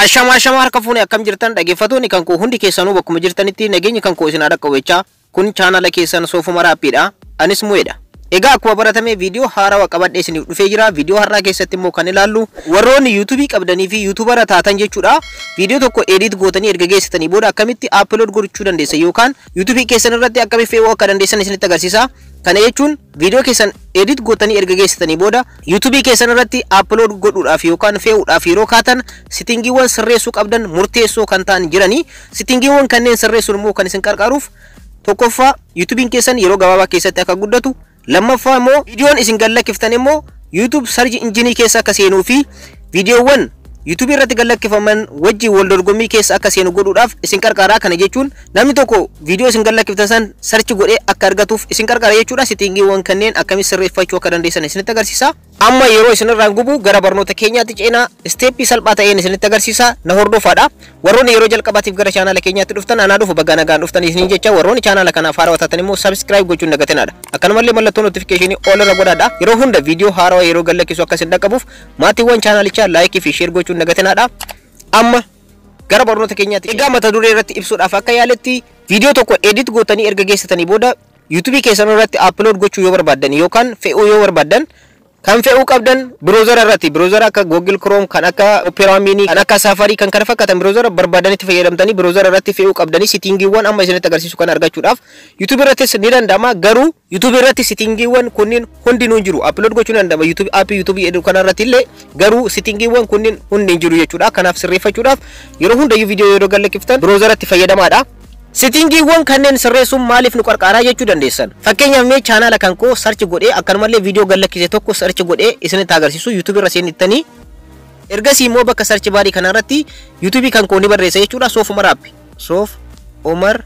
Ashamaa ashamaa harka fuune akkam jirtan dhaggeeffatoonni kan koo hundi keessanuu bakkuma jirtanitti nageenyi kan koo isin adakka wechaa kun chaanala keessan soofuma raappiidha. Anis mu'eedha. Egaa akkuma baratame viidiyoo haarawaa qabadhee isiniif dhufee jira. Viidiyoo har'aa keessatti immoo kan ilaallu warroonni yuutuubii qabdanii fi yuutuubara taatan jechuudha. Viidiyoo tokko edit gootanii erga geessitanii booda akkamitti upload gochuu dandeessan yookaan yuutuubii keessan irratti akkamitti fe'uu akka dandeessan isinitti agarsiisa. Kana jechuun viidiyoo keessan edit gootanii erga geessitanii booda yuutuubii keessan irratti upload godhuudhaaf yookaan fe'uudhaaf yeroo kaatan sitingiiwwan sirreessuu qabdan murteessoo kan ta'an jiranii sitingiiwwan kanneen sirreessuun immoo kan isin qarqaaruuf tokkoffaa yuutuubiin keessan yeroo gabaabaa keessatti akka guddatu lammaffaa immoo viidiyoon isin gallakkiftan immoo yuutuub sarji injinii keessa akka seenuu fi viidiyoowwan yuutuubii irratti gallakkifaman wajjin wal dorgommii keessa akka seenu godhuudhaaf isin qarqaaraa kana jechuun namni tokko viidiyoo isin gallakkiftan san sarchi godhee akka argatuuf isin qarqaara jechuudha sitingiiwwan kanneen akkamitti sirreeffachuu akka dandeessan isinitti agarsiisa. Amma yeroo isinirraan gubu gara barnoota keenyaatti ceenaa isteeppii salphaa ta'een isinitti agarsiisa na hordofaadha. Warroonni yeroo jalqabaatiif gara chaanala keenyaatti dhuftan anaa dhufu bagga nagaan dhuftan isiniin jecha warroonni chaanala kanaaf haarawaa taatan immoo sabskiraayib gochuun dagatinaadha. Akkanumallee mallattoo notifikashinii ol irra godhaadha. Yeroo hunda viidiyoo haarawaa yeroo gallakkisu akka isin dhaqqabuuf maatiiwwan chaanalichaa laayikii fi sheer gochuun dagatinaadha. Amma gara barnoota keenyaatti egaa mata duree irratti ibsuudhaaf akka yaaletti viidiyoo tokko edit gootanii erga geessitanii booda yuutuubii keessan irratti upload gochuu yoo barbaaddan yookaan fe'uu yoo barbaaddan kan fe'uu qabdan biroozara irratti biroozara akka Google Chrome kan akka Opera Mini kan akka Safari kan kana fakkaatan biroozara barbaadanitti fayyadamtanii biroozara irratti fe'uu qabdanii sitingiiwwan amma isinitti agarsiisu kan argachuudhaaf YouTube irrattis ni danda'ama garuu YouTube irratti sitingiiwwan kunniin hundinuu hin jiru upload gochuu danda'ama YouTube aappii YouTube jedhu kana irratti illee garuu sitingiiwwan kunniin hundi hin jiru jechuudha kanaaf sirreeffachuudhaaf yeroo hundayyuu viidiyoo yeroo gallakkiftan biroozaratti fayyadamaadha. Sitingiiwwan kanneen sirreessuun maaliif nu qarqaaraa jechuu dandeessan. Fakkeenyaaf mee chaanala kan koo sarchi godhee akkanumallee viidiyoo gallakkise tokko sarchi godhee isinitti agarsiisu yuutuubii irra seenittanii ergasii immoo bakka sarchi baarii kana irratti yuutuubii kan koo ni barreessa jechuudha soof umar aappi. Soof umar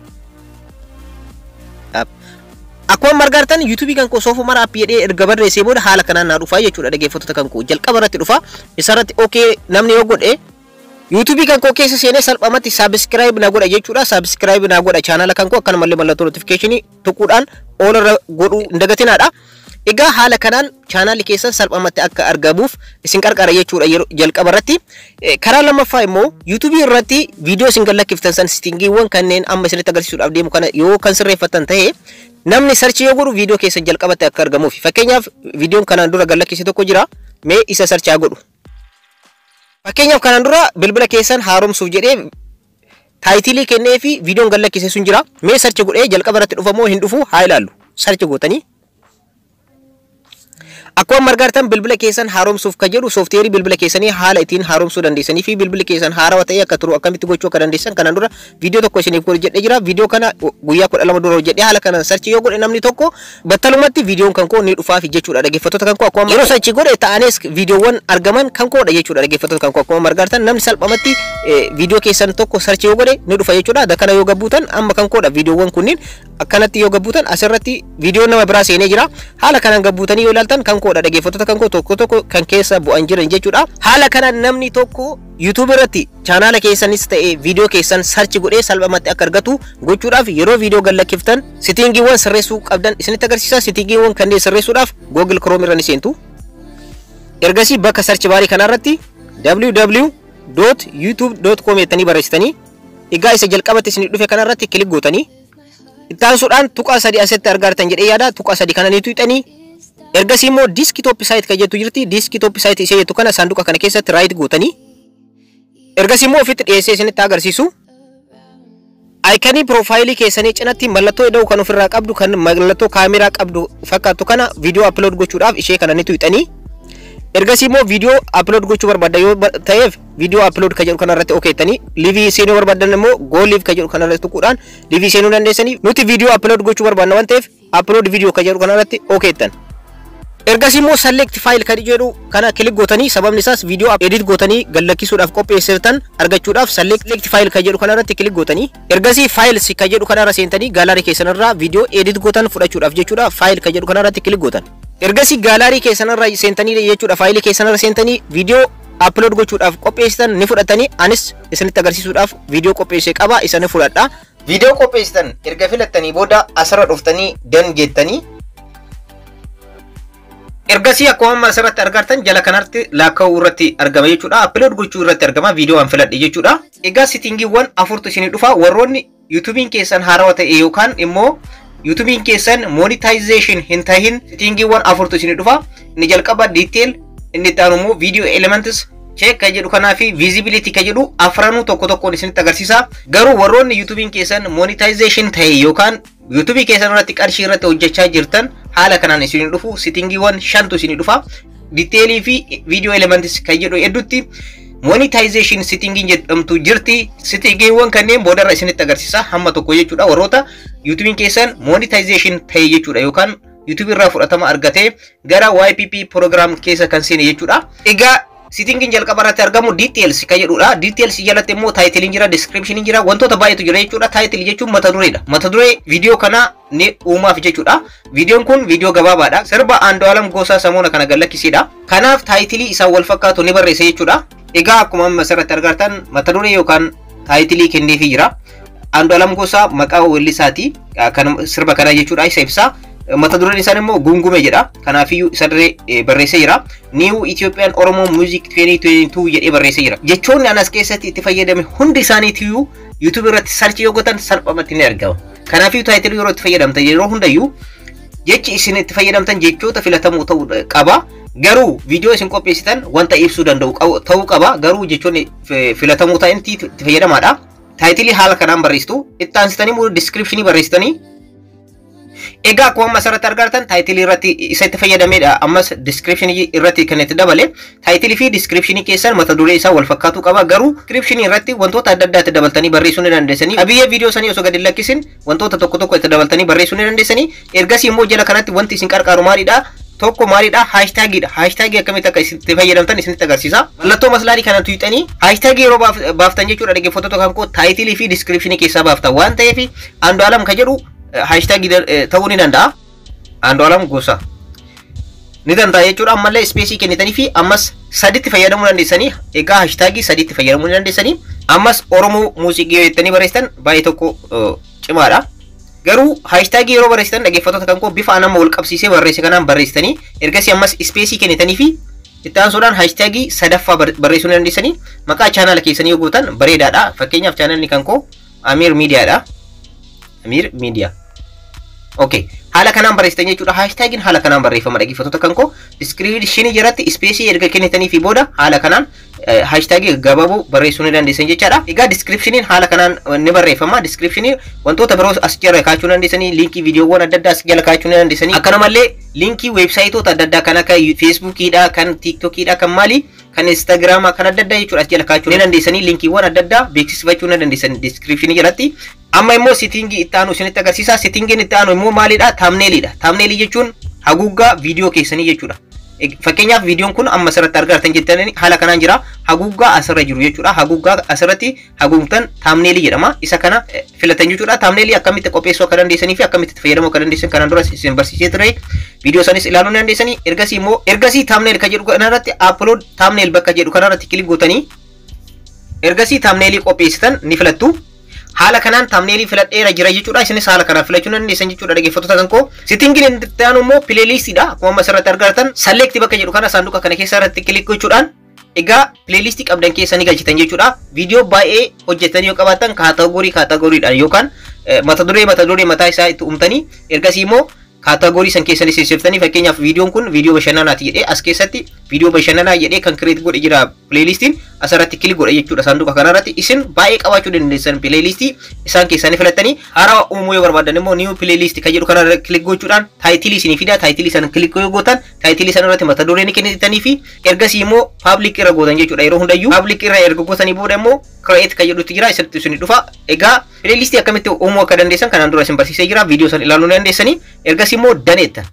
Akkuma margartan yuutuubii kan koo soof umar aappi jedhee erga barreessee booda haala kanaan naa dhufaa jechuudha dhaggeeffattoota kan koo jalqaba irratti dhufa isarratti okee namni yoo godhe yuutuubii kan koo keessa seenee salphamatti saabskiraayib na godha jechuudha saabskiraayib na godha chaanala kan koo akkanumallee mallattoo notifikashinii tuquudhaan ol irra godhuu hin dagatinaadha. Egaa haala kanaan chaanalli keessan salphamatti akka argamuuf isin qarqara jechuudha yeroo jalqaba irratti. Karaa lammaffaa immoo yuutuubii irratti viidiyoo isin gallakkiftan san sitingiiwwan kanneen amma isinitti agarsiisuudhaaf deemu kana yoo kan sirreeffatan ta'e namni sarchi yoo godhu viidiyoo keessan jalqabatti akka argamuuf fakkeenyaaf viidiyoon kanaan dura gallakkise tokko jira mee isa sarchaa godhu. Fakkeenyaaf kanaan dura bilbila keessan haaromsuuf jedhee taayitilii kennee fi viidiyoon gallakkise sun jira. Mee sarchi godhee jalqaba irratti dhufamoo hin dhufu haa ilaallu. Sarchi gootanii. Akkuma margartan bilbila keessan haaromsuuf kan jedhu soofteerii bilbila keessanii haala ittiin haaromsuu dandeessanii fi bilbilli keessan haarawaa ta'ee akka turu akkamitti gochuu akka dandeessan kanaan dura viidiyoo tokko isiniif godhe jedhee jira. Viidiyoo kana guyyaa kudha lama dura hojjedhee haala kanaan sarchi yoo godhe namni tokko battalumatti viidiyoon kan koo ni dhufaafi jechuudha dhaggeeffattoota kan koo akkuma yeroo sarchi godhe ta'anis viidiyoowwan argaman kan koodha jechuudha dhaggeeffattoota kan koo akkuma margartan namni salphamatti viidiyoo keessan tokko sarchi yoo godhe ni dhufa jechuudha. Kana yoo gabbuutan amma kan koodha viidiyoowwan kunniin akkanatti yoo gabbuutan asirratti viidiyoon nama biraa seenee jira. Haala kanaan gabbuutanii yoo ilaaltan kan koodha dhaggeeffattoota kan koo tokko tokko kan keessa bu'an jiran jechuudha. Haala kanaan namni tokko YouTube irratti chaanala keessanis ta'e viidiyoo keessan sarchi godhee salphamatti akka argatu gochuudhaaf yeroo viidiyoo gallakkiftan sitingiiwwan sirreessuu qabdan isinitti agarsiisa. Sitingiiwwan kanneen sirreessuudhaaf Google Chrome irra ni seentu. Ergasii bakka sarchi baarii kanarratti www.youtube.com jettanii barreessitanii egaa isa jalqabatti isin dhufe kanarratti kilik gootanii ittaansuudhaan tuqaa sadii asitti argattan jedhee yaada tuqaa sadii kana ni tuqxanii ergasii immoo diiskitooppi saayit kan jettu jirti diiskitooppi saayit ishee jettu kana saanduqa kana keessatti raayit gootanii ergasii immoo ofitti dhiyeessee isinitti agarsiisu aayikanii piroofaayilii keessanii cinatti mallattoo ida'u kan ofirraa qabdu kan mallattoo kaameraa qabdu fakkaattu kana viidiyoo aplood gochuudhaaf ishee kana ni tuqxanii ergasii immoo viidiyoo aplood gochuu barbaadda yoo ta'eef viidiyoo aplood kan jedhu kanarratti okeettanii liivii seenuu barbaadan immoo goo liiv kan jedhu kanarratti tuquudhaan liivii seenuu dandeessanii nuti viidiyoo aplood gochuu barbaadna waan ta'eef aplood viidiyoo kan jedhu kanarratti okeettan. Ergasii immoo select file kan jedhu kana kilik gootanii sababni isaas viidiyoo edit gootanii gallakkisuudhaaf qopheessitan argachuudhaaf select file kan jedhu kanarratti kilik gootanii ergasii files kan jedhu kanarra seentanii gaalaarii keessanirraa viidiyoo edit gootan fudhachuudhaaf jechuudha file kan jedhu kanarratti kilik gootan. Ergasii gaalaarii keessanirra seentanii jechuudha faayilii keessanirra seentanii viidiyoo upload gochuudhaaf qopheessitan ni fudhatanii anis isinitti agarsiisuudhaaf viidiyoo qopheessee qaba isa ni fudhadha. Viidiyoo qopheessitan erga filattanii booda asirra dhuftanii dan jettanii Ergasii akkuma amma asirratti argartan jala kanatti lakkaa'uu irratti argama jechuudha. Upload gochuu irratti argama viidiyoo an filadhe jechuudha. Egaa sitingiiwwan afurtu isinii dhufa warroonni yuutuubiin keessan haarawaa ta'e yookaan immoo yuutuubiin keessan monetization hin tahin sitingiiwwan afurtu isinii dhufa. Inni jalqaba detail inni itti aanu immoo video elements check ka jedhu kanaa fi visibility ka jedhu afranuu tokko tokkoon isinitti agarsiisa. Garuu warroonni yuutuubiin keessan monetization ta'e yookaan yuutuubii keessan irratti qarshii irratti hojjechaa jirtan haala kanaan isinii dhufu sitingiiwwan shantu isinii dhufa. Diteelii fi video elements kan jedhu hedduutti monetization sittingiin jedhamtu jirti. Sittingiiwwan kanneen boodarra isinitti agarsiisa hamma tokko jechuudha. Warroota yuutuubiin keessan monetization ta'e jechuudha yookaan yuutuubii irraa fudhatama argatee gara YPP program keessa kan seene jechuudha. Egaa Sitingiin jalqaba irratti argamu details kan jedhudha. Details jalatti immoo taayitiliin jira, description jira, wantoota baay'eetu jira jechuudha. Taayitil jechuun mata dureedha. Mata duree viidiyoo kanaa ni uumaaf jechuudha. Viidiyoon kun viidiyoo gabaabaadha. Sirba Andu'aalam Gosaa Samoona kana gallakkiseedha. Kanaaf taayitilii isaan wal fakkaatu ni barreessa jechuudha. Egaa akkuma amma asirratti argartan mata duree yookaan taayitilii kenneefii jira. Andu'aalam Gosaa maqaa weellisaati. Kan sirba kanaa jechuudha isa ibsa. mata dureen isaan immoo gungume jedha kanaafiyyuu isa dirree barreessee jira niiw Itoophiyaan Oromoo Muuziik 2022 jedhee barreessee jira jechoonni anas keessatti itti fayyadame hundi isaaniitiyyuu yuutuub irratti sarchi yoo gotan salphumatti ni argama kanaafiyyuu taayitilii yeroo itti fayyadamtan yeroo hundayyuu jechi isin itti fayyadamtan jechoota filatamoo ta'uu qaba garuu viidiyoo isin qopheessitan wanta ibsuu danda'u ta'uu qaba garuu jechoonni filatamoo ta'anitti itti fayyadamaadha taayitilii haala kanaan barreessitu itti aansitanii immoo diskiripshinii barreessitanii Egaa akkuma amma asirratti argartan taayitilii irratti isa itti fayyadamedha. Ammas diskiripshinii irratti kan itti dabale. Taayitilii fi diskiripshinii keessan mata duree isaa wal fakkaatu qaba. Garuu diskiripshinii irratti wantoota adda addaa itti dabaltanii barreessuu ni dandeessanii. Qabiyyee viidiyoo sanii osoo gadi lakkisin wantoota tokko tokko itti dabaltanii barreessuu ni dandeessanii. Ergasii immoo jala kanatti wanti isin qarqaaru maalidha? Tokko maalidha? Haashtaagidha. Haashtaagii akkamitti akka itti fayyadamtan isinitti agarsiisa. Mallattoo maslaadii kana tuuxanii haashtaagii yeroo baaftan jechuudha dhaggeeffattoota kan koo taayitilii fi diskiripshinii keessaa baaftan waan ta'eef Andu'aalam kan jedhu haashtaagii ta'uu ni danda'a. Andu'aalam Gosaa. Ni danda'a jechuudha ammallee ispeesii kennitanii fi ammas saditti fayyadamuu dandeessanii egaa haashtaagii saditti fayyadamuu ni dandeessanii ammas Oromoo muuziqii jettanii barreessitan baay'ee tokko cimaadha. Garuu haashtaagii yeroo barreessitan dhaggeeffattoota kan koo bifa nama wal qabsiisee barreesse kanaan barreessitanii ergasii ammas ispeesii kennitanii fi itti aansuudhaan haashtaagii sadaffaa barreessuu ni dandeessanii maqaa chaanaala keessanii yoo gootan bareedaadha. Fakkeenyaaf chaanaalni kan koo Amiir Miidiyaadha. Amiir Miidiyaa. Okay. Haala kanaan barreessitan jechuudha. Haashtaagiin haala kanaan barreeffama dhaggeeffattoota kan koo diskiripshinii jalatti ispeesii erga kennitanii fi booda haala kanaan haashtaagii gabaaboo barreessuu ni dandeessan jechaadha. Egaa diskiripshiniin haala kanaan ni barreeffama. Diskiripshinii wantoota biroos as jala kaachuu dandeessanii liinkii viidiyoowwan adda addaa as jala kaachuu ni dandeessanii. Akkanumallee liinkii weebsaayitoota adda addaa kan akka feesbuukiidha, kan tiiktokiidha, kan maali kan instaagiraamaa kan adda addaa jechuudha as jala kaachuu ni dandeessanii liinkiiwwan adda addaa beeksifachuu ni dandeessanii diskiripshinii jalatti. Amma immoo sitingii itti aanu isinitti agarsiisa. Sitingiin itti aanu immoo maalidha? Taamneelidha. Taamneelii jechuun haguuggaa viidiyoo keessanii jechuudha. Fakkeenyaaf viidiyoon kun amma asirratti argartan jettanii haala kanaan jira. Haguuggaa asirra jiru jechuudha. Haguuggaa asirratti haguugtan taamneelii jedhama. Isa kana filatan jechuudha. Taamneelii akkamitti qopheessuu akka dandeessanii fi akkamitti itti fayyadamuu akka dandeessan kanaan dura isin barsiisee ture. Viidiyoo sanis ilaaluu ni dandeessanii. Ergasii immoo ergasii taamneel kan jedhu kanarratti upload taamneel bakka jedhu kanarratti kilik gootanii ergasii taamneelii qopheessitan ni filattu. haala kanaan taamneelii filadheera jira jechuudha. Isinis haala kanaan filachuu dandeessan jechuudha dhaggeeffattoota kan koo. Sitingiin itti aanu immoo pileelistiidha. Akkuma amma asirratti argartan salleekti bakka jedhu kana saanduqa kana keessa irratti kilik gochuudhaan egaa pileelistii qabdan keessa ni galchitan jechuudha. Viidiyoo baay'ee hojjetanii yoo qabaatan kaataagorii kaataagoriidhaan yookaan mata duree mata duree mataa isaa itti uumtanii ergasii immoo kaataagorii san keessa sirreessitanii fakkeenyaaf viidiyoon kun viidiyoo bashannanaati jedhee as keessatti viidiyoo bashannanaa jedhee kan kireet godhe jira pileelistiin asirratti kilik godha jechuudha saanduqa kanarratti isin baay'ee qabaachuu dandeessan pileelistii isaan keessaa ni filattanii haaraa uumuu yoo barbaadan immoo niiw pileelistii kan jedhu kanarra kilik gochuudhaan taayitilii isinii fida taayitilii sana kilik yoo gootan taayitilii sana irratti mata duree ni kennitanii fi ergasii immoo paablik irra gootan jechuudha yeroo hundayyuu paablik irra erga gootanii booda immoo kireet kan jedhutti jira isatti isin dhufa egaa pileelistii akkamitti uumuu akka dandeessan kanaan dura isin barsiisee jira viidiyoo sana ilaaluu ni dandeessanii ergasii immoo daneettan.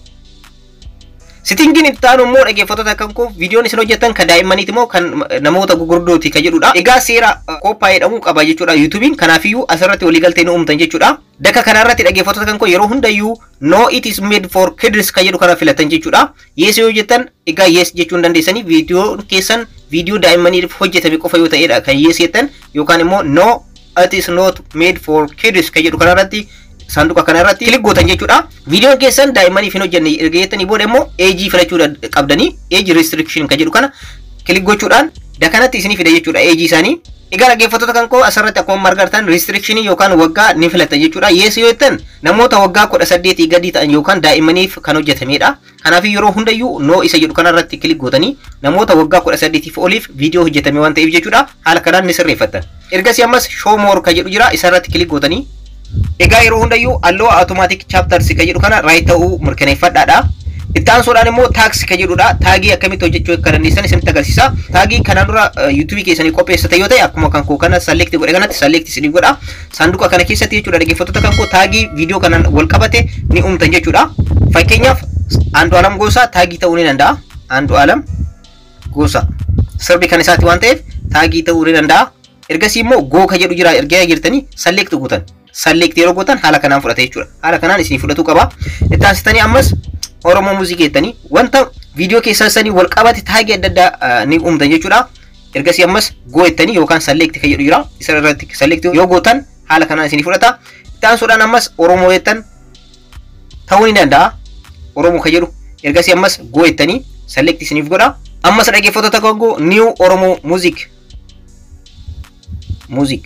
Sitingiin itti aanu immoo dhaggeeffattoota kan koo viidiyoon isin hojjettan kan daa'immaniiti moo kan namoota gurguddooti kan jedhudha. Egaa seera qophaa'ee jedhamu qaba jechuudha yuutuubiin kanaafiyyuu asirratti waliigaltee ni uumtan jechuudha. Daka kanarratti dhaggeeffattoota kan koo yeroo hundayyuu no it is made for kids kan jedhu kana filatan jechuudha. Yees yoo hojjettan egaa yees jechuun dandeessanii viidiyoon keessan viidiyoo daa'immaniif hojjetame qofa yoo ta'edha kan yees jettan yookaan immoo no it is not made for kids kan jedhu kanarratti saanduqa kana irratti kilik gootan jechuudha. Viidiyoon keessan daa'immaniif hin hojjenne erga jettanii booda immoo eejii filachuu qabdanii eejii restriction kan jedhu kana kilik gochuudhaan dakanatti isinii fida jechuudha eejii isaanii. Egaa dhaggeeffattoota kan koo asirratti akkuma margartan restrictionii yookaan waggaa ni filata jechuudha. Yees yoo jettan namoota waggaa kudha saddeetii gadii ta'an yookaan daa'immaniif kan hojjetamedha. Kanaaf yeroo hundayyuu noo isa jedhu kanarratti kilik gootanii namoota waggaa kudha saddeetiif oliif viidiyoo hojjetame waan ta'eef jechuudha. Haala kanaan ni sirreeffattan. Ergasii ammas show more kan jedhu jira isarratti kilik gootanii. Egaa yeroo hundayyuu alloo automatic chapters kan jedhu kana raayit ta'uu mirkaneeffadhaadha. Itti aansuudhaan immoo taaksii kan jedhudha. Taagii akkamitti hojjechuu akka dandeessan isinitti agarsiisa. Taagii kanaan dura yuutuubii keessanii qopheessite yoo ta'e akkuma kan koo kana salleekti godhe kanatti salleekti isinii godha. Saanduqa kana keessatti jechuudha dhaggeeffattoota kan koo taagii viidiyoo kanaan wal qabate ni uumtan jechuudha. Fakkeenyaaf Andu Alam Gosaa taagii ta'uu ni danda'a. Andu Alam Gosaa sirbi kan isaati waan ta'eef taagii ta'uu ni danda'a. Ergasii immoo goo kan jedhu jira ergaa jirtanii salleekti gootan. Salleekti yeroo gootan haala kanaan fudhata jechuudha. Haala kanaan isinii fudhatu qaba. Itti aansitanii ammas Oromoo muuziqii jettanii wanta viidiyoo keessan sanii wal qabate taagii adda addaa ni uumtan jechuudha. Ergasii ammas goo jettanii yookaan salleekti kan jedhu jira. Isa irratti salleekti yoo gootan haala kanaan isinii fudhata. Itti aansuudhaan ammas Oromoo jettan ta'uu ni danda'a. Oromoo kan jedhu ergasii ammas goo jettanii salleekti isiniif godha. Ammas dhaggeeffattoota kan goo Niw Oromoo muuziq. Muuziq.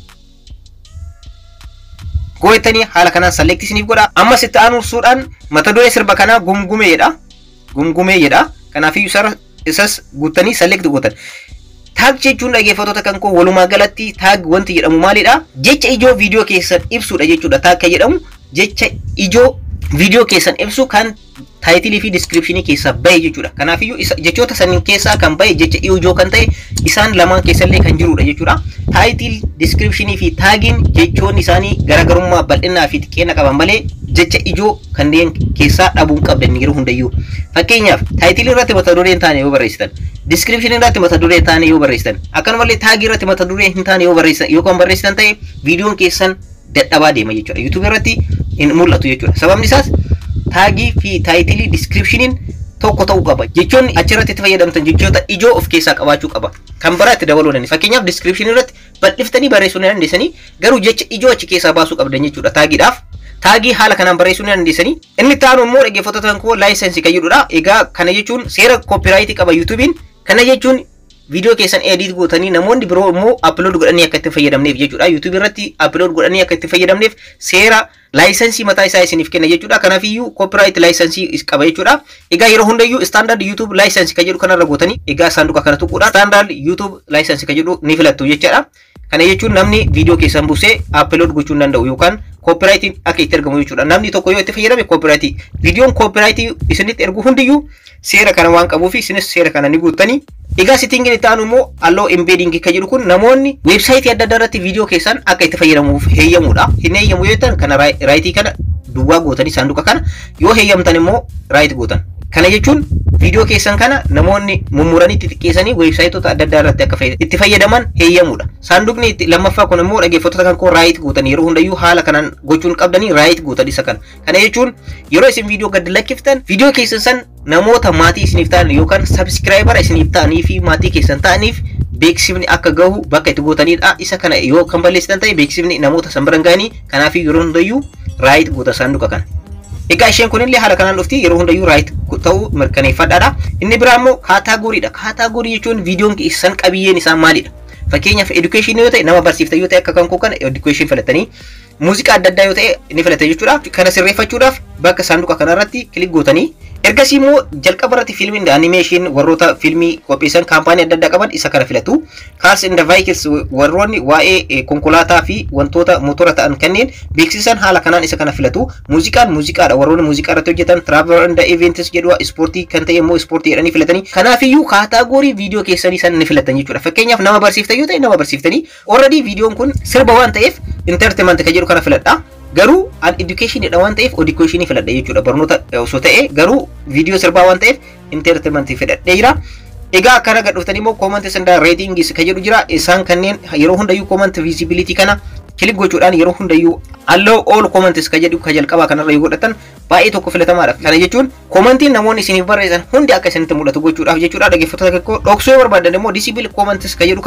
gooytanii haala kanaan salleekti isiniif godha. Ammas itti aansuudhaan mata duree sirba kanaa gumgumee jedha. Gumgumee jedha. Kanaafiyyuu isas guuttanii salleekti gootan. Taag jechuun dhaggeeffattoota kan koo walumaa galatti taag wanti jedhamu maalidha? Jecha ijoo viidiyoo keessan ibsudha jechuudha. Taag kan jedhamu jecha ijoo viidiyoo keessan ibsu kan taayitilii fi diskiripshinii keessaa bahe jechuudha. Kanaafiyyuu jechoota saniin keessaa kan bahe jecha ijoo kan ta'e isaan lamaan keessallee kan jirudha jechuudha. Taayitil, diskiripshinii fi taagiin jechoonni isaanii garaagarummaa bal'inaa fi xiqqeena qaban malee jecha ijoo kanneen keessaa dhabuu hin qabdan yeroo hundayyuu. Fakkeenyaaf taayitilii irratti mata duree hin taane yoo barreessitan, diskiripshinii irratti mata duree hin taane yoo barreessitan, akkanumallee taagii irratti mata duree hin taane yoo barreessitan yookaan barreessitan ta'e viidiyoon keessan dadhabaa deema jechuudha. YouTube irratti hin mul'atu jechuudha. Sababni isaas taagii fi taayitilii diskiripshiniin tokko ta'uu qaba. Jechoonni achirratti itti fayyadamtan jechoota ijoo of keessaa qabaachuu qaba. Kan biraa itti dabaluu dandeenya. Fakkeenyaaf diskiripshinii irratti bal'iftanii barreessuu ni dandeessanii garuu jecha ijoo achi keessaa baasuu qabdan jechuudha taagiidhaaf. Taagii haala kanaan barreessuu ni dandeessanii. Inni itti aanu immoo dhaggeeffattoota koo laayisensii kan jedhudha. Egaa kana jechuun seera koopiraayitii qaba yuutuubiin. Kana jechuun viidiyoo keessan edit gootanii namoonni biroo immoo upload godhanii akka itti fayyadamneef jechuudha. YouTube irratti upload godhanii akka itti fayyadamneef seera laayisensii mataa isaa isiniif kenna jechuudha. Kanaafiyyuu copyright laayisensii qaba jechuudha. Egaa yeroo hundayyuu standard YouTube laayisensii kan jedhu kanarra gootanii egaa saanduqa kana tuquudha. Standard YouTube laayisensii kan jedhu ni filattu jechuudha. Kana jechuun namni viidiyoo keessan buusee upload gochuu hin danda'u yookaan copyrightiin akka itti argamu jechuudha. Namni tokko yoo itti fayyadame copyrightii. Viidiyoon copyrightii isinitti ergu hundiyyuu seera kana waan qabuuf isinis seera kana ni guuttanii Egaa sittingin itti aanu immoo alloo embedding kan jedhu kun namoonni weebsaayitii adda addaa irratti viidiyoo keessan akka itti fayyadamuuf heeyyamuudha. Hin heeyyamu yoo jettan kana raayitii kana duwwaa gootanii saanduqa kana yoo heeyyamtan immoo raayit gootan. Kana jechuun viidiyoo keessan kana namoonni mummuranii itti xiqqeessanii weebsaayitoota adda addaa irratti akka itti fayyadaman heeyyamuudha. Saanduqni itti lammaffaa kun immoo dhaggeeffattoota kan koo raayit gootan yeroo hundayyuu haala kanaan gochuun qabdanii raayit gootan isa kana. Kana jechuun yeroo isin viidiyoo gad lakkiftan viidiyoo keessan san namoota maatii isiniif ta'an yookaan sabskiraayibara isiniif ta'anii fi maatii keessan ta'aniif beeksifni akka gahu bakka itti gootanidha. Isa kana yoo kan balleessitan ta'e beeksifni namoota san bira ga'anii kanaaf yeroo hundayyuu raayit goota saanduqa kana. Egaa isheen kunillee haala kanaan dhufti yeroo hundayyuu raayit ta'uu mirkaneeffadhaadha. Inni biraa immoo kaataagooriidha. Kaataagorii jechuun viidiyoon keessan qabiyyeen isaa maalidha? Fakkeenyaaf edukeeshinii yoo ta'e nama barsiiftan yoo ta'e akka kan koo kana edukeeshin filatanii muuziqaa adda addaa yoo ta'e ni filata jechuudha. Kana sirreeffachuudhaaf bakka saanduqa kanarratti kilik gootanii ergasii immoo jalqaba irratti fiilmiin animeeshin warroota fiilmii qopheessan kaampaanii adda addaa qaban isa kana filatu. Cars and Vehicles warroonni waa'ee konkolaataa fi wantoota motora ta'an kanneen beeksisan haala kanaan isa kana filatu. Muuziqaan muuziqaadha warroonni muuziqaa irratti hojjetan Travel and Events jedhu ispoortii kan ta'e immoo ispoortii jedhanii filatanii. Kanaafiyyuu kaataagorii viidiyoo keessanii san ni filatan jechuudha. Fakkeenyaaf nama barsiiftan yoo ta'e nama barsiiftanii already viidiyoon kun sirba waan ta'eef entertainment kan jedhu kana filadha. garuu an education dha waan ta'eef education filadha jechuudha barnoota osoo ta'e garuu viidiyoo sirbaa waan ta'eef entertainment filadhee jira. Egaa akkana gad dhuftanii immoo comment sandaa ratings kan jedhu jira isaan kanneen yeroo hundayyuu comment visibility kana kilik gochuudhaan yeroo hundayyuu allow all comments kan jedhu kan jalqabaa kanarra yoo godhatan baay'ee tokko filatamaadha. Kana jechuun commentiin namoonni isiniif barreessan hundi akka isinitti mul'atu gochuudhaaf jechuudha dhaggeeffattoota tokko dhoksuu yoo barbaadan immoo disable comments kan jedhu kana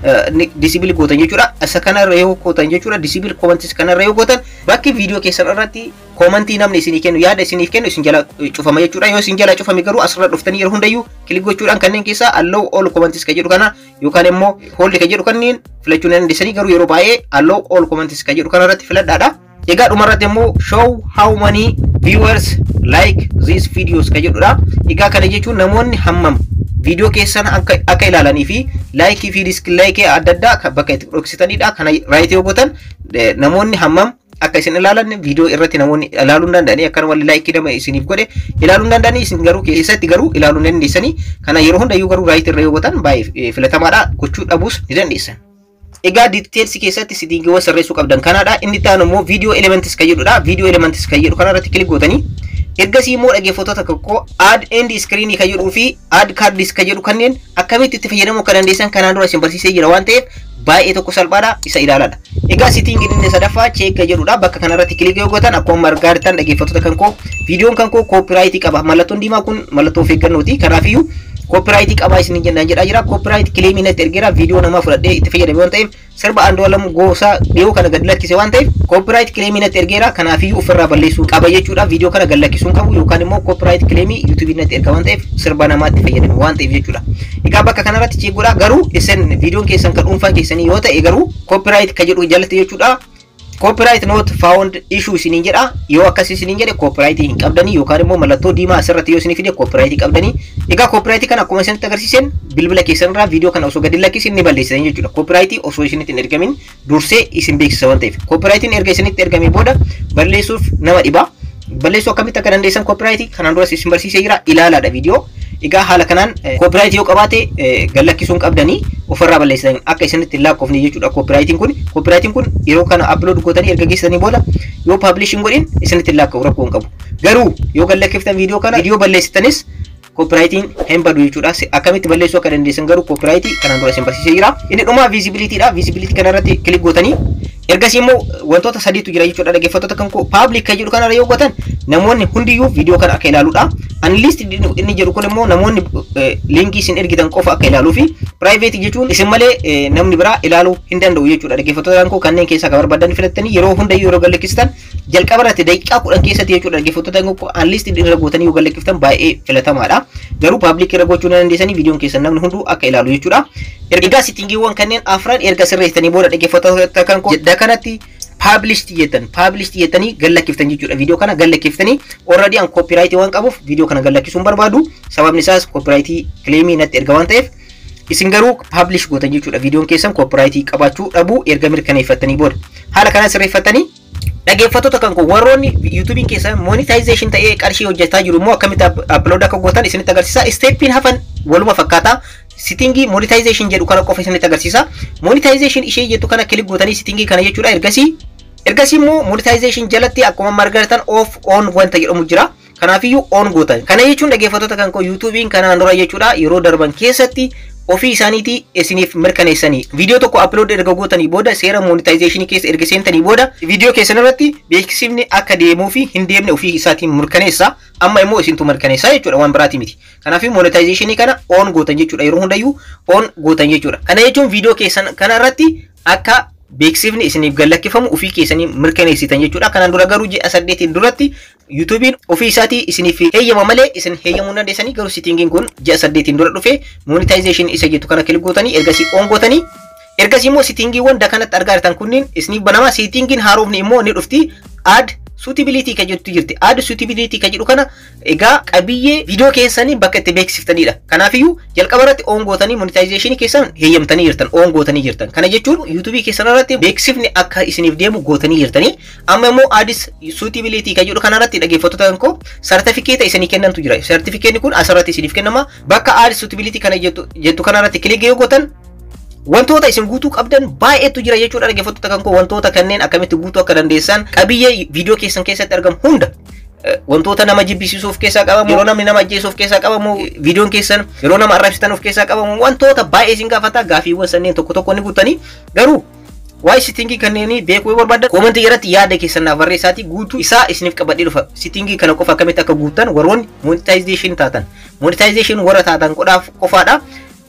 disibili gootan jechuudha. Isa kanarra yoo gootan jechuudha disibili koomantis kanarra yoo gootan bakki viidiyoo keessan irratti koomantii namni isinii kennu yaada isiniif kennu isin jala cufama jechuudha. Yoo isin jala cufame garuu asirra dhuftanii yeroo hundayyuu kilik gochuudhaan kanneen keessaa allow all koomantis ka jedhu kana yookaan immoo hoolli ka jedhu kanneen filachuu ni dandeessanii garuu yeroo baay'ee allow all koomantis ka jedhu kanarratti filadhaadha. Egaa dhumarratti immoo show how many viewers like these videos ka jedhudha. Egaa kana jechuun namoonni hammam viidiyoo keessan akka, akka ilaalanii fi laayikii fi diskilaayikii adda addaa bakka itti dhoksitanidha. Kana raayitee yoo gootan namoonni hammam akka isin ilaalan viidiyoo irratti namoonni ilaaluu hin danda'anii akkana walli laayikii nama isiniif godhe ilaaluu hin danda'anii isin garuu keessatti garuu ilaaluu hin dandeessanii. Kana yeroo hundayyuu garuu raayitii irra yoo gootan baay'ee filatamaadha gochuu dhabuus ni dandeessan. Egaa diiteelsi keessatti sitingiiwwan sirreessuu qabdan kanaadha. Inni itti aanu immoo viidiyoo elementis kan jedhudha. Viidiyoo elementis kan jedhu kanarratti kilik gootanii ergasii immoo dhaggeeffattoota tokko add end screen kan jedhuu fi add cards kan jedhu kanneen akkamitti itti fayyadamuu akka dandeessan kanaan dura isin barsiisee jira waan ta'eef baay'ee tokko salphaadha isa ilaaladha. Egaa sitingiin inni sadaffaa cheek kan jedhudha. Bakka kanarratti kilik yoo gootan akkuma argaa jirtan dhaggeeffattoota kan koo viidiyoon kan koo koopiraayitii qaba. Mallattoon diimaa kun mallattoo of eeggannooti. Kanaafiyyuu koopiraayitii qabaa isin jennaan jedhaa jira. Koopiraayitii kileemii natti ergeera viidiyoo namaa fudhadhee itti fayyadame waan ta'eef sirba Andu'aalam Goosaa dhiyoo kana gad lakkise waan ta'eef koopiraayitii kileemii natti ergeera. Kanaafiyyuu ofirraa balleessuu qaba jechuudha. Viidiyoo kana gad lakkisuun qabu yookaan immoo koopiraayitii kileemii yuutuubii natti erga waan ta'eef sirba namaa itti fayyadame waan ta'eef jechuudha. Egaa bakka kanarratti cheegoodha. Garuu isin viidiyoon keessan kan dhuunfaa keessanii yoo ta'e garuu koopiraayitii kan jedhu jalatti jechuudha. Copyright not found issue isiniin jedha yoo akkas isiniin jedhe copyright hin qabdanii yookaan immoo mallattoo diimaa asirratti yoo isinii fide copyright qabdanii egaa copyright kana akkuma isinitti agarsiisan bilbila keessanirraa viidiyoo kana osoo gadi lakkisin ni balleessitan jechuudha copyright osoo isinitti hin ergamin dursee isin beeksisa waan ta'eef copyrightiin erga isinitti ergamee booda balleessuuf nama dhiba balleessuu akkamitti akka dandeessan copyright kanaan duras isin barsiisee jira ilaalaadha viidiyoo egaa haala kanaan copyright yoo qabaate gad lakkisuun qabdanii ofirraa balleessitan akka isinitti hin lakkoofne jechuudha copyrightiin kun copyrightiin kun yeroo kana upload gootanii erga geessanii booda yoo publish hin godhin isinitti hin lakka'u rakkoo hin qabu garuu yoo gad lakkiftan viidiyoo kana viidiyoo balleessitanis copyrightiin hin badu jechuudha akkamitti balleessuu akka dandeessan garuu copyrightii kanaan dura isin barsiisee jira inni dhumaa visibilityidha visibility kanarratti kilik gootanii ergasii immoo wantoota sadiitu jira jechuudha dhaggeeffattoota kan koo public kan jedhu kanarra yoo gootan namoonni hundiyyuu viidiyoo kana akka ilaaluudha unlist inni jedhu kun immoo namoonni linkii isin ergitan qofa akka ilaaluu fi private jechuun isin malee namni biraa ilaaluu hin danda'u jechuudha dhaggeeffattoota koo kanneen keessaa kan barbaadan filattanii yeroo hundayyuu yeroo gallakkistan jalqaba irratti daqiiqaa kudhan keessatti jechuudha dhaggeeffattoota koo unlist irra gootanii yoo gallakkiftan baay'ee filatamaadha garuu public irra gochuu dandeessanii viidiyoon keessan namni hunduu akka ilaalu jechuudha ergaa sitingiiwwan kanneen afran erga sirreessitanii booda dhaggeeffattoota kan koo kanatti published jettan published jettanii gallakkiftan jechuudha viidiyoo kana gallakkiftanii already an copyright waan qabuuf viidiyoo kana gallakkisuun barbaadu sababni isaas copyright claimii natti erga waan ta'eef isin garuu publish gootan jechuudha viidiyoon keessan copyright qabaachuu dhabuu erga mirkaneeffattanii booda haala kana sirreeffatanii dhaggeeffattoota kan kun warroonni yuutuubiin keessa monetization ta'ee qarshii hojjetaa jiru immoo akkamitti upload akka gootan isinitti agarsiisa steppiin hafan waluma fakkaata sitingii monetization jedhu kana qofa isinitti agarsiisa monetization ishee jettu kana kilik gootanii sitingii kana jechuudha ergasii ergasii immoo monetization jalatti akkuma margaratan off on wanta jedhamu jira kanaafiyyuu on gootan kana jechuun dhaggeeffattoota kan koo yuutuubiin kanaan dura jechuudha yeroo darban keessatti ofii isaaniitii isiniif mirkaneessanii viidiyoo tokko upload erga gootanii booda seera monetization keessa erga seentanii booda viidiyoo keessan irratti beeksifni akka deemuu fi hin deemne ofii isaatiin mirkaneessa amma immoo isintu mirkaneessa jechuudha waan biraati miti kanaaf monetization kana on gootan jechuudha yeroo hundayyuu on gootan jechuudha kana jechuun viidiyoo keessan kana irratti akka beeksifni isiniif gallakkifamu ofii keessanii mirkaneessitan jechuudha. Kanaan dura garuu ji'a saddeetiin duratti yuutuubiin ofii isaatii isiniif heeyyama malee isin heeyyamuu dandeessanii garuu sitingiin kun ji'a saddeetiin dura dhufe monetization isa jettu kana kilik gootanii ergasii on gootanii ergasii immoo sitingiiwwan dakanatti argaa jirtan kunniin isiniif banama sitingiin haarofni immoo ni dhufti ad suutabilitii kan jettu jirti. Ad suutabilitii kan jedhu kana egaa qabiyyee viidiyoo keessanii bakka itti beeksiftanidha. Kanaafiyyuu jalqaba irratti oon gootanii monetization keessan heeyyamtanii jirtan, oon gootanii jirtan. Kana jechuun yuutuubii keessan irratti beeksifni akka isiniif deemu gootanii jirtanii. Amma immoo adis suutabilitii kan jedhu kanarratti dhaggeeffattoota koo sartifikeeta isinii kennantu jira. Sartifikeetni kun asirratti isiniif kennama. Bakka adis suutabilitii kana jettu kanarratti kilik yoo gootan wantoota isin guutuu qabdan baay'eetu jira jechuudha dhaggeeffattoota kan koo wantoota kanneen akkamitti guutuu akka dandeessan qabiyyee viidiyoo keessan keessatti argamu hunda wantoota nama jibbisiisuuf keessaa qabamu yeroo namni nama ajjeesuuf keessaa qabamu viidiyoon keessan yeroo nama arrabsitan of keessaa qabamu wantoota baay'ee isin gaafata gaafiiwwan sanneen tokko tokko ni guutanii garuu waa'ee sitingii kanneenii beekuu yoo barbaaddan koomentii irratti yaada keessan naaf barreessaatii guutuu isaa isiniif qabadhee dhufa sitingii kana qofa akkamitti akka guuttan warroonni monetization taatan monetization warra taatan qofaadha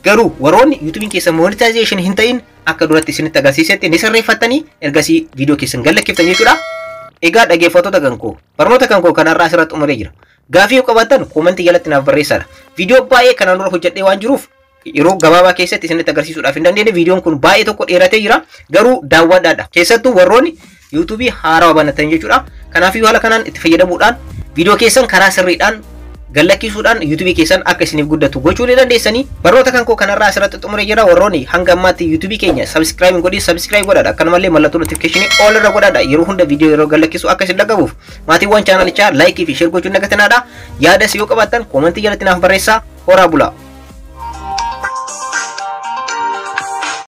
Garuu warroonni yuutuubiin keessan monetization hin ta'in akka duratti isinitti agarsiisetti ni sirreeffattanii ergasii viidiyoo keessan gallakkiftan jechuudha. Egaa dhaggeeffattoota kan koo barnoota kan koo kanarraa asirratti xumuree jira. Gaafii yoo qabaattan koomentii jalatti naaf barreessaa. Viidiyoo baay'ee kanaan dura hojjedhee waan jiruuf yeroo gabaabaa keessatti isinitti agarsiisuudhaaf hin dandeenye viidiyoon kun baay'ee tokko dheeratee jira garuu daawwadhaadha. Keessattuu warroonni yuutuubii haarawaa banatan jechuudha. Kanaafuu haala kanaan itti fayyadamuudhaan viidiyoo keessan karaa sirriidhaan gallakkisuudhaan yuutuubii keessan akka isiniif guddatu gochuu ni dandeessanii barnoota kan koo kanarraa asirratti xumuree jira warroonni hanga ammaatti yuutuubii keenya sabskiraayib godhi sabskiraayib godhaadha akkanumallee mallattoo notifikashinii ol irra godhaadha yeroo hunda viidiyoo yeroo gallakkisu akka isin dhaggabuuf maatiiwwan chaanalichaa laayikii fi sheer gochuun dagatinaadha yaada yoo qabaattan koomentii jalatti naaf barreessaa horaa bulaa